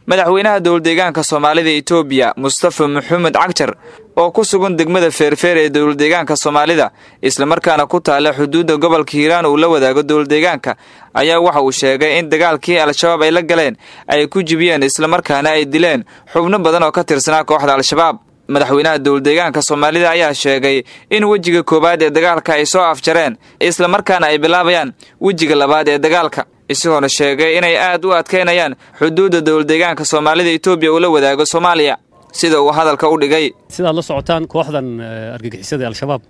madaxweynaha dowladdeegaanka soomaalida etoobiya mustafa maxamed cagjar oo ku sugan degmada feerfeer ee dowladdeegaanka soomaalida islamarkaana ku taalla xuduudda gobolka hiiraan uu la wadaago dowladdeegaanka ayaa waxa uu sheegay in dagaalkii al-shabaab ay la galeen ay ku jibiyeen islamarkaana ay dileen xubno badan oo ka tirsanaa kooxda al-shabaab madaxweynaha dowladdeegaanka soomaalida ayaa sheegay in wejiga koowaad ee dagaalka ay soo afjareen islamarkaana ay bilaabayaan wejiga labaad ee dagaalka isagoona sheegay inay aad u adkaynayaan xuduudda dowladdeegaanka soomaalida etoobiya uu la wadaago soomaaliya sida uu hadalka u dhigay sidaad la socotaan kooxdan argagixisada al-shabaab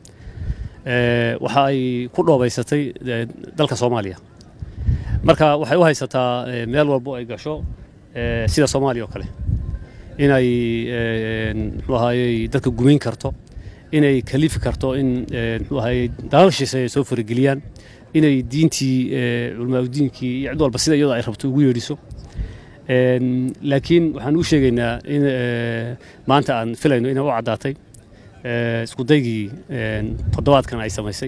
waxa ay ku dhoobaysatay dalka soomaaliya marka waxay u haysataa meel walbo ay gasho sida soomaaliya oo kale inay muxuu ahaayey dadka gumayn karto inay kalifi karto in muxuu ahaayey dalalshiisa ay soo farageliyaan inay diintii culamaadudiinkii iyo cid walba sida iyadoo ay rabto ugu yeedhiso laakiin waxaan u sheegaynaa in maanta aan filayno inay u caddaatay iskudaygii toddobaadkan ay samaysay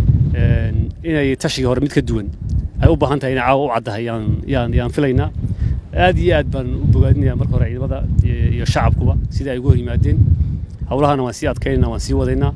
inay tashigii hore mid ka duwan ay u baahan tahay inay caawa u caddahay yaan yaan filaynaa aad iyo aad baan u bogaadinaya marka hore ciidamada iyo shacabkuba sidai ay ugu hor yimaadeen howlahana waan sii adkaynaa waan sii wadaynaa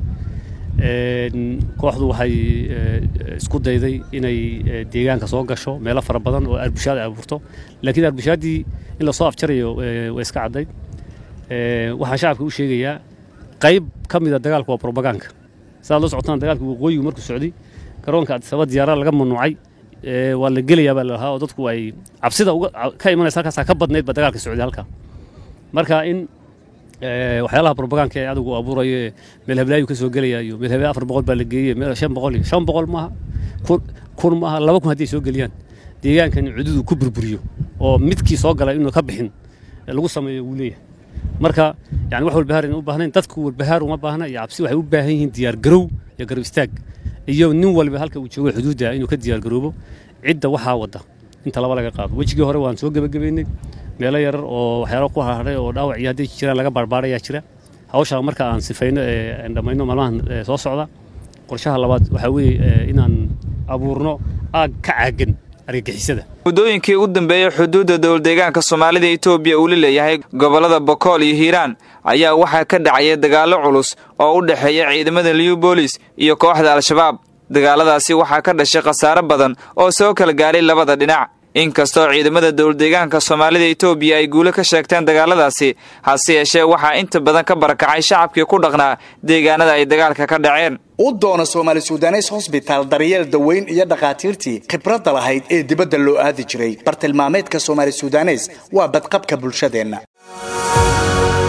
kooxdu waxay isku dayday inay deegaanka soo gasho meelo fara badan oo arbushaad ay abuurto laakiin arbushaadii in lasoo afjarayo way iska caddayd waxaan shacabka u sheegayaa qayb ka mida dagaalku waa probagaanka sidaad la socotaan dagaalka waqooyigu markuu socday garoonka adisaba diyaarada laga mamnuucay waa la gelayaa baa lalahaa oo dadku ay cabsida ka imanaysa halkaasaa ka badnayd ba dagaalka socday halkaa marka in waxyaalaha probagaanka ee adigu abuurayo ee meel hablaayu ka soo gelaya iyo meel hablee afar boqol baa la geeyey meel shan boqol iyo shan boqol maaha kun maaha laba kun haddii ay soo geliyaan deegaankan cududu ku burburiyo oo midkii soo galay inuu ka bixin lagu sameeyo wuu leeyahay marka yani wax walbahaar in u baahnayn dadku walbahaar uma baahna iyo cabsi waxay u baahan yihiin diyaar garow iyo garab istaag iyo nin walba halka uu joogo xuduudda inuu ka diyaar garoobo cidda waxaa wadda inta laba laga qaado wejigii hore waan soo gebagabeynay meelo yarar oo waxyaalo ku harharay oo dhaawac iyo hadday jiraan laga baarbaarayaa jira hawshaa marka aan sifayno ee aan dhammayno maalmahan soo socda qorshaha labaad waxaa weeye inaan abuurno aag ka caagan argagixisada muddooyinkii ugu dambeeyey xuduudda dowladdeegaanka soomaalida etoobiya uu la leeyahay gobollada bokool iyo hiiraan ayaa waxaa ka dhacaya dagaallo culus oo u dhexeeya ciidamada liw boolis iyo kooxda al-shabaab dagaaladaasi waxaa ka dhashay khasaare badan oo soo kala gaaray labada dhinac inkastoo ciidamada dowladdeegaanka soomaalida etoobiya ay guulo ka sheegteen dagaaladaasi hase yeeshee waxaa inta badan ka barakacay shacabkii ku dhaqnaa deegaanada ay dagaalka ka dhaceen u doona soomaali sudanes hosbitaal daryeel daweyn iyo dhakhaatiirtii khibradda lahayd ee dibadda loo aadi jiray bartilmaameedka soomaali sudanes waa badqabka bulshadeenna